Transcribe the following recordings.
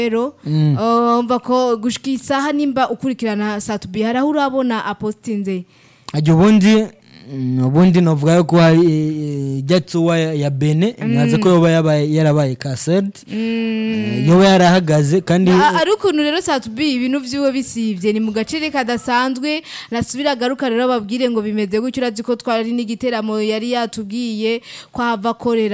rero uh, mva ko gushika isaha nimba ukurikirana satubi hari aho urabona apostinze ajya ubundi mm, ubundi novuga yuko hari eh, jatuwa ya bene nyaza ko yoba yabaye- yarabaye kaserde yoba yarahagaze kandi A- ari ukuntu rero satubi ibintu vyiwe bisivye ni mu gacere kadasanzwe nasubira agaruka rero babwire ngo bimeze gutyo urazi ko twari n'igiteramo yari yatubwiye ko hava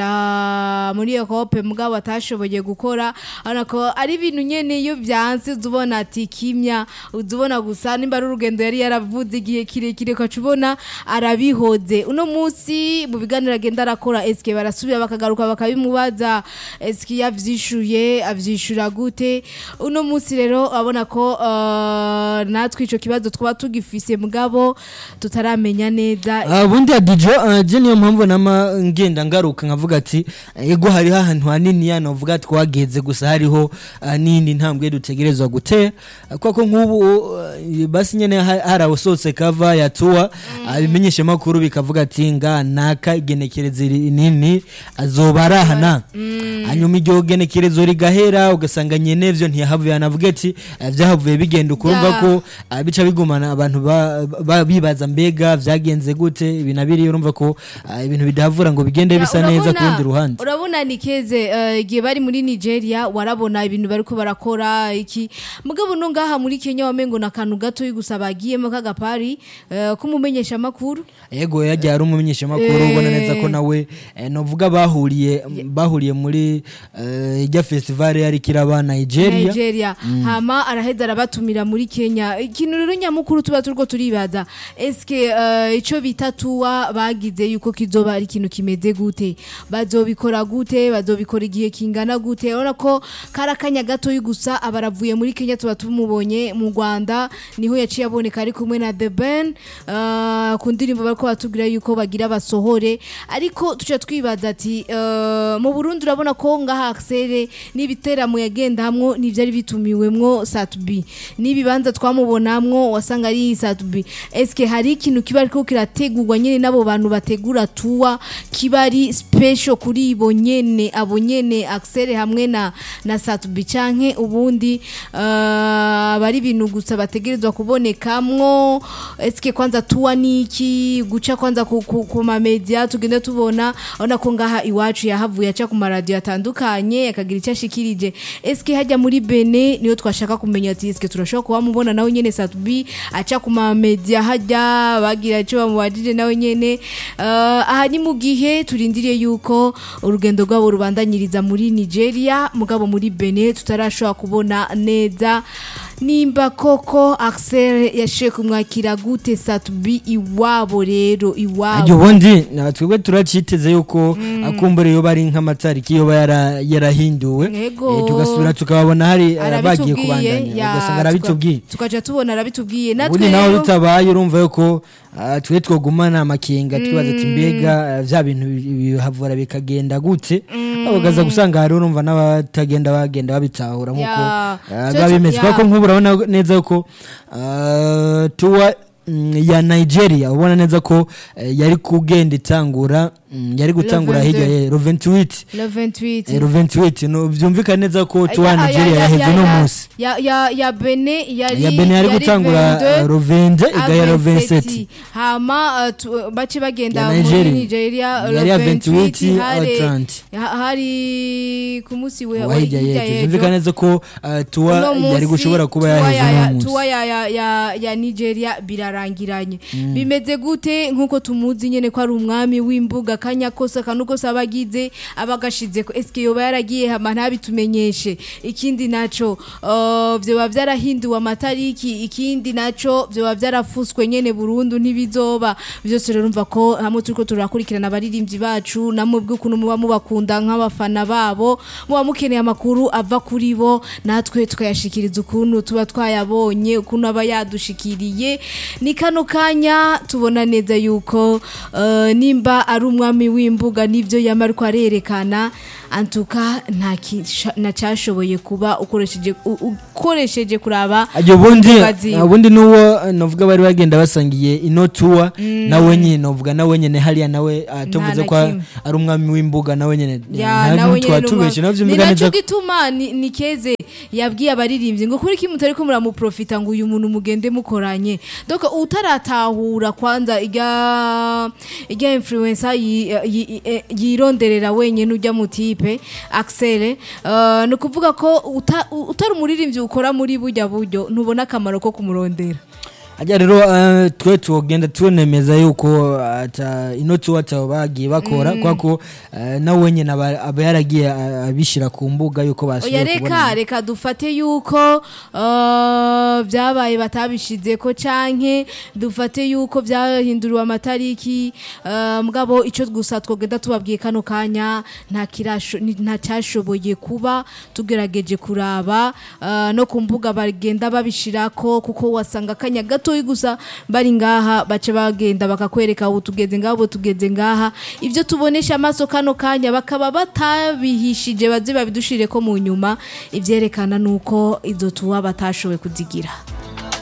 akorera muri Europe mugabo atashoboye gukora urabona ko ari ibintu nyene iyo vyanse uzubona ati kimya uzubona gusa nimba ari urugendo yari yaravuze igihe kirekire ukaca ubona arabihoze uno munsi mu biganiro agenda arakora eske barasubira bakagaruka bakabimubaza eske yavyishuye avyishura gute uno munsi rero abona ko uh, natwe ico kibazo twaba tugifise mugabo tutaramenya neza Ah, ubundi ya dijo ah, je niyo mpamvu nama ngenda ngaruka nkavuga ati ego hariho ahantu hanini ya novuga twageze gusa hariho ah, n'indi ntambwe dutegerezwa gutera Ah, kuko nk'ubu ah, basi nyene ha- harawusohotse kava yatuwa ibimenyesha makuru bikavuga ati nga naka igenekerezo iri- nini azoba arahana hanyuma iryo genekerezo rigahera ugasanga nyene vyo ntiyahavuye anavuga ati ah, vyahavuye bigenda ukurumva Ya. ko ah, bica bigumana abantu ba- ba- bibaza mbega vyagenze gute ibi na biriya urumva ko ah, ibintu bidahavura ngo bigende bisa Urabona- neza ku rundi ruhande urabona ni keze eh, igihe bari muri nigeria warabona ibintu bariko barakora iki mugabo no ngaha muri kenya wamengo na kantu gato gusa bagiyemo k'agapari eh, k'umumenyesha amakuru yego yagiye ari umumenyeshamakuru Eh. ubona neza ko nawe eh, novuga bahuriye bahuriye muri eh, ijya festival yari kiraba Nigeria nigeria hama araheza arabatumira muri kenya ikintu rero nyamukuru tuba turiko turibaza eske eh, ico bita tuwa bagize yuko kizoba ari ikintu kimeze gute bazobikora gute bazobikora igihe kingana gute urabona ko kari akanya gatoyi gusa abaravuye muri kenya tuba tumubonye mu rwanda niho yaciye aboneka ari kumwe na the ben eh, ku ndirimbo bariko batubwira yuko bagira basohore ariko tuca twibaza ati eh, mu burundi urabona ko ngaha akisere n'ibiteramo yagendamwo n'ivyari bitumiwemwo satubi n'ibibanza twamubonamwo wasanga ari satubi eske hari ikintu kiba ariko kirategurwa nyene n'abo bantu bategura tuwa kiba ari special kuri ibo nyene abo nyene akisere hamwe na na satubi canke ubundi eh, aba ari ibintu gusa bategerezwa kubonekamwo eske kwanza tuwa niki guca kwanza ku, ku, ku mamedia tugende tubona urabona ko ngaha iwacu yahavuye aca ku maradiyo atandukanye akagira icyo ashikirije eske hajya muri bene niyo twashaka kumenya ati eske turashobora kuba mubona nawe nyene satubi aca ku mamedia hajya bagira icyo bamubajije nawe nyene uh, aha ni mu gihe turindiriye yuko urugendo rwabo rubandanyiriza muri nigeria mugabo muri bene tutarashobora kubona neza nimba koko axel yashiye kumwakira gute satubi iwabo rero ajya iwabo ubundi na twebwe turaciteze yuko akumbure yoba ari nk'amatariki yoba yara- yarahinduwe Yego. Eh, tugasubira tukababona hari eh, bagiye kubandanya arabitubwiye ya, ugasanga arabitubwiye tuka- tukaja tubona arabitubwiye natwe ubundi naho rero bitabaye urumva yuko ah, twe twogumana amakenga twibaza ati mbega ah, vya bintu bi- bihavura bikagenda gute ugaza gusanga hari urumva n'abatagenda bagenda babitahura nk'uko Ya. ah, Cyo- biba bimeze ya. kuko nk'ubu urabona neza yuko ah, tuwa mm, ya nigeria ubona neza ko eh, yari kugenda itangura mm, yari gutangura Rovente. hirya ya roventiwiti le 28 roventiwiti byumvikana neza ko tuwa ya Ya- ya- nigeria ya- yaheze ya- uno ya- munsi ya ya ya bene yari ya bene yari gutangura 22, uh, rovende igaya a rovenseti 27. hama uh, tu- bace bagenda Ya muri Nigeria. nigeria uh, Yari ya 28, 28, hari- Atlantic. ha- hari ku munsi we wa- wahirya hirya yejo y'ejo. byumvikana neza ko uh, tuwa Uno yari munsi, gushobora kuba tuwa yaheze ya- uno ya- munsi tuwa ya, ya, ya, ya nigeria birarangiranye bimeze gute nk'uko tumuzi nyene ko ari umwami w'imbuga kanya kose akantu kose aba agize aba agashize ko eske yoba yaragiye hama ntabitumenyeshe ikindi naco uh, vyoba vyarahinduwe amatariki ikindi naco vyoba vyarafuswe nyene burundu ntibizoba vyose rero urumva ko hamwe turiko turakurikirana abaririmbyi bacu namwe bw'ukuntu muba mubakunda nk'abafana babo muba mukeneye amakuru ava kuri bo natwe tukayashikiriza ukuntu tuba twayabonye ukuntu aba yadushikiriye ni kano kanya tubona neza yuko uh, nimba ari umwami w'imbuga n'ivyo yama ariko arerekana antuka nta kisha- ntacyashoboye kuba ukoresheje u- ukoresheje kuraba ajya ubundi imbuga ziwe. ubundi n'uwo navuga bari bagenda basangiye ino tuwa nawe nyine navuga nawe nyine hariya nawe ah, tuvuze na ko kimwe. ari umwami w'imbuga nawe nyine ya nawe nyene twatubeshe nawe ni byumvikana nacyo neza gituma ni ni keze yabwiye abaririmbyi ngo kuri iki mutari ko muramuprofita ngo uyu muntu mugende mukoranye donc utaratahura kwanza irya irya influencer yi- yi- yi- yironderera wenyene ujya mu tipe Axel uh, ni ukuvuga ko uta- utari umuririmbyi ukora muri burya buryo ntubona akamaro ko kumurondera ajya rero eh, twe tugenda tunemeza yuko ata inoti wata bagiye bakora kwa ko eh, nawe nyine aba aba yaragiye eh, abishyira ku mbuga yuko oya basubiye reka kubona reka dufate yuko uh, byabaye batabishize ko canke dufate yuko byahinduriwe amatariki uh, mugabo ico gusa twogenda tubabwiye kano kanya nta kirasho ni- nta cyashoboye kuba tugerageje kuraba uh, no ku mbuga bagenda babishirako kuko wasanga akanya gatoyi gusa bari ngaha baca bagenda bakakwereka ubu tugeze ngaha ubu tugeze ngaha ibyo tubonesha amaso kano kanya bakaba batabihishije baze babidushire ko mu nyuma ibyerekana nuko izo tuwa batashoboye kuzigira